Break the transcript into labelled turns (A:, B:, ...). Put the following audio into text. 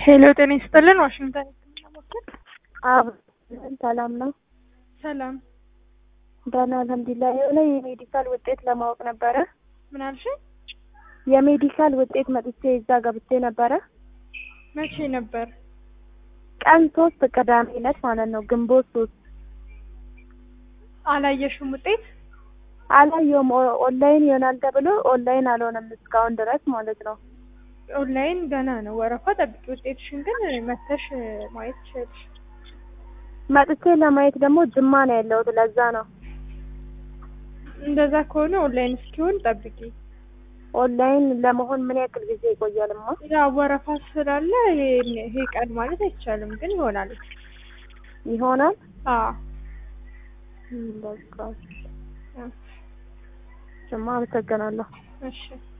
A: ሄሎ ጤና ይስጥልን ዋሽንግተን
B: አብ ሰላም ነው።
A: ሰላም
B: ደህና አልሐምዱሊላህ። የሆነ የሜዲካል ውጤት ለማወቅ ነበረ።
A: ምን አልሽኝ?
B: የሜዲካል ውጤት መጥቼ እዛ ገብቼ ነበረ።
A: መቼ ነበር?
B: ቀን ሶስት ቅዳሜ ዕለት ማለት ነው ግንቦት ሶስት
A: አላየሽም ውጤት?
B: አላየውም። ኦ- ኦንላይን ይሆናል ተብሎ ኦንላይን አልሆነም እስካሁን ድረስ ማለት ነው።
A: ኦንላይን ገና ነው ወረፋ ጠብቂ። ውጤትሽን ግን መተሽ ማየት ትችያለሽ።
B: መጥቼ ለማየት ደግሞ ጅማ ነው ያለሁት ለዛ ነው።
A: እንደዛ ከሆነ ኦንላይን እስኪሆን ጠብቂ።
B: ኦንላይን ለመሆን ምን ያክል ጊዜ ይቆያልማ?
A: ያው ወረፋ ስላለ ይሄ ይሄ ቀን ማለት አይቻልም፣ ግን ይሆናል።
B: ይሆናል።
A: አዎ
B: በቃ ጅማ አመሰግናለሁ።
A: እሺ